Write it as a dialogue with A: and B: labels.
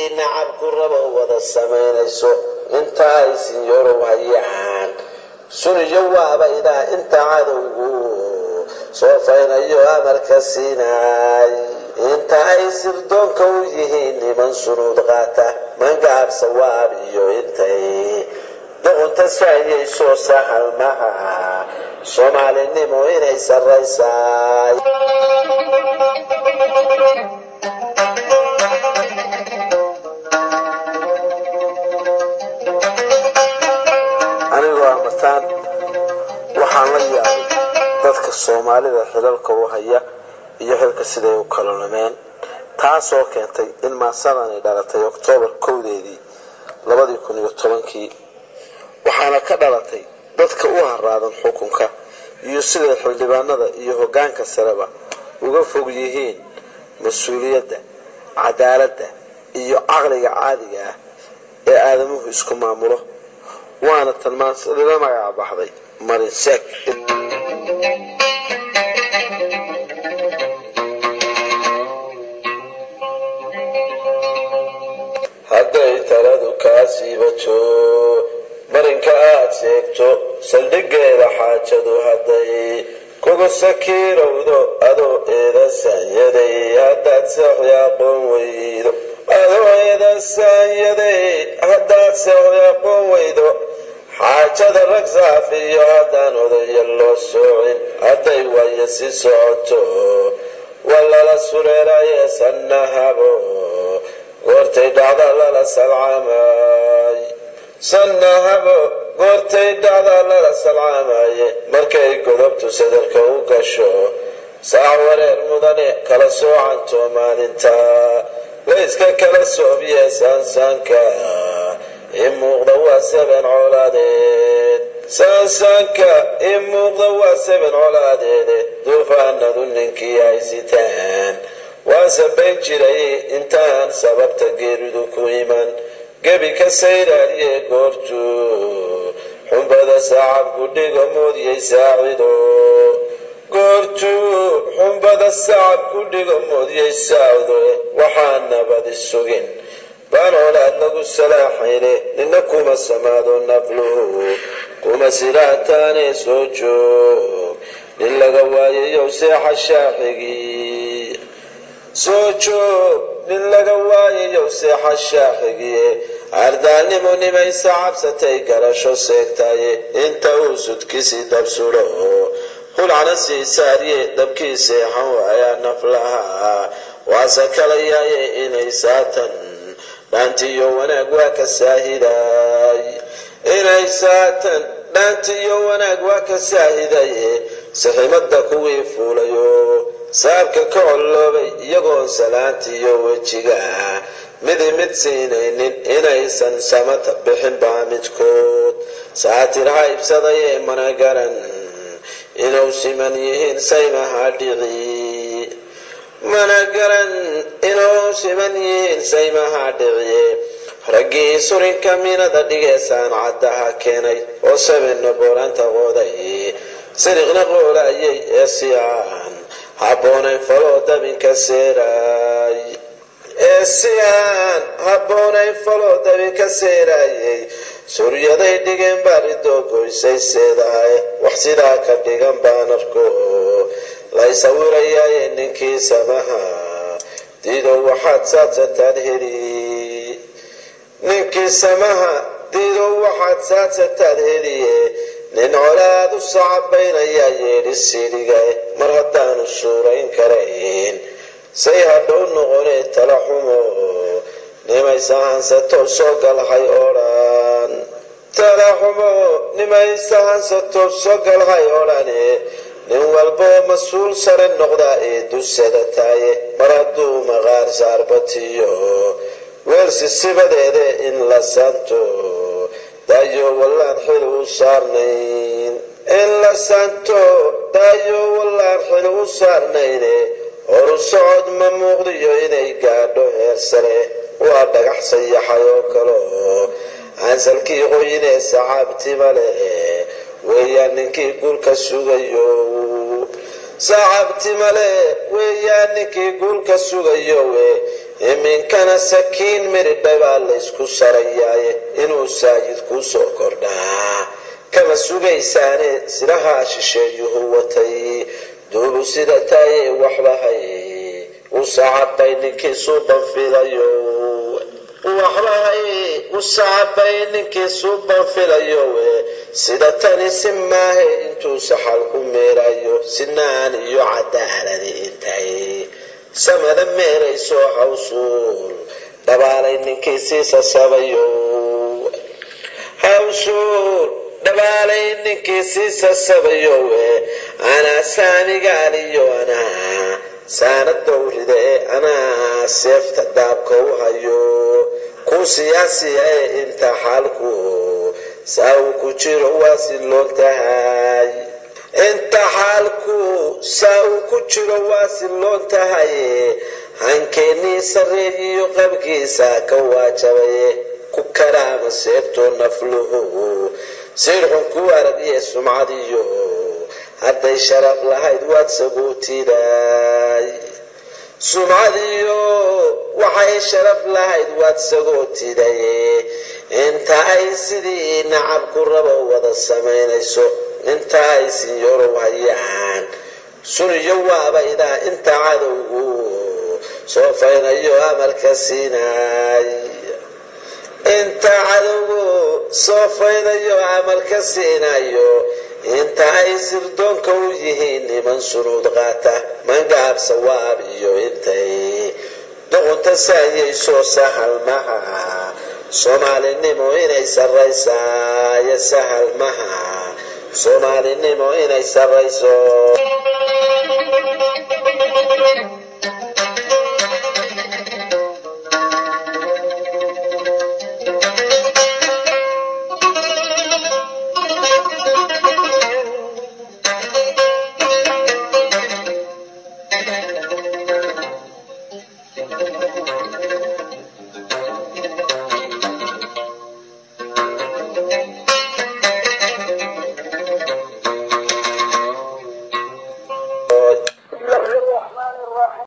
A: nacabku rabo wada samaynayso inta ay sinyarow hayaan suniyo waaba idaa inta cadowgu soofaynayo amarka siinaay inta ay sirdoonka u yihiin niman sunuud qaata mangaab sawaab iyo intay doqonta saayayso sahal maha soomaalinimo inay sarraysaay anigoo amataan waxaan la yaabay dadka soomaalida xilalka u haya iyo xilka siday u kala lumeen taasoo keentay in maasadani dhalatay oktoobar kowdeedii labadii kun iyo tobankii waxaana ka dhalatay dadka u haraadan xukunka iyo siday xildhibaanada iyo hoggaanka sareba uga fog yihiin mas-uuliyadda cadaaladda iyo caqliga caadiga ah ee aadamuhu isku maamulo waana tan maasadila magaca baxday marinsek hadday taladu kaa siibato marinka aad sheegto saldhigeeda xaajadu hadday kugu sakiirowdo adoo eedasaanyaday haddaad seexdi aqoon weydo adoo eedasaanyaday haddaad seexdi aqoon weydo xaajada rag saafiyo haddaan odaya loo soocin hadday waayo si socoto walala sureeraye sannahabo goortay dhacda lala salcaamay sannahabo goortay dhacda lala salcaamaye markay godobtu sadarka u gasho saac wareer mudane kala soocanto maalinta layska kala soobiye saansaanka i muuqda waa seben colaadeed saansaanka i muuqda waa seben colaadeede duufaanadu ninkii ay sitaan waan sabayn jiray intaan sababta geeridu ku iman gebi ka sayraariye goortu xumbada saacabku dhigo moodiyay saacido goortuu xumbada saacabku dhigo moodiyay saacido waxaa nabadi sugin baan olaad lagu salaaxayne nina kuma samaado nafluhu kuma silaataane soo joog nin laga waayayow seexa shaaxigii soo joog nin laga waayayow seexa shaaxigiye ardaalnimo nimaysa cabsatay garasho seegtaye inta uu sudkisi dabsudho hulcana sii saariye dabkii seexan waayaa naflaha waase kala yaaye inay saatan dhaantiyo wanaag waa ka saahiday inay saatan dhaantiyo wanaag waa ka saahidaye siximada kuwii fuulayo saabka ka colloobay iyagoon salaantiyo wejiga midi mid siinaynin inaysan samata bixin baa midkood saatir haybsadaye mana garan inuu siman yihiin saymaha dhici mana garan inuu siman yihiin saymaha dhiciye raggii surinka minada dhigee saancaddaha keenay oo sabena booranta qooday siriqna qoolayay ee si aan habboonayn faloo dabinka seeraay ee si aan habboonayn faloo dabinka seeraayay suryaday dhigeen baaridoo goysay seedahay wax sidaa ka dhigan baan arko lay sawirayaaye ninkii samaha diidow waxaad saadsataan heli ninkii samaha diidow waxaad saadsataan heliye nin colaad u sacabaynayaa yeedhi siidhiga mar haddaanu suurayn karayn say hadhow noqonee tala xumo nimaysa hansato soo galhay odhan tala xumo nimaysa hansato soo galhay odhane nin walboo mas-uul sare noqdaa ee dusada taaye mar hadduu maqaar saarbatiyo weelsi sibadeede in la santo daayo wallaan xil u saarnayn in la santo daayo wallaan xil u saarnayne horu socod ma muuqdiyo inay gaadho heer sare waa dhagax sayaxay oo kalo aansalkii qoyinee saxaabtima leh weeyaan ninkii guulka sugayo saxaabtima leh weeyaan ninkii guulka sugayo we iminkana sakiin miridha baa laysku sarayaaye inuu saajid kuu soo kordhaa kama sugaysaane silahaa shisheeyuhu watay duubu sida taaye waxbahay usacabay ninkii suuban filayo waxbahay usacabay ninkii suuban filayo sida tani si maahe intuu saxal ku meerayo sinaan iyo cadaaladi intay samada meerayso hawsuul dhabaalay ninkii sii sasabayo hawsuul dhabaalay ninkii sii sasabayo anaa saanigaaliyo anaa saana dowrida ee anaa seefta daabka u hayo ku siyaasiya ee inta xaalku saa uu ku jiro waa siloon tahay inta xaalku saa uu ku jiro waa siloon tahay hankeenii sareeyiyo qabkiisa ka waajabaye ku karaama seebtoo nafluhu sirxun ku aragiye sumcadiyo hadday sharaf lahayd waad sagootiday sumcadiyo waxay sharaf lahayd waad sagootiday inta ay sidii nacabku rabo wada samaynayso inta ay sinyorow hayaan suniyo waaba idaa inta cadowgu soo faynayo amalka siinay inta cadowgu soo faynayo amalka siinayo inta ay sirdoonka u yihiin niman sunuud qaata mangaab sawaab iyo intay doqonta saayayso sahal maha soomaalinimo inay sarraysaayo sahal maha soomaalinimo inay sarrayso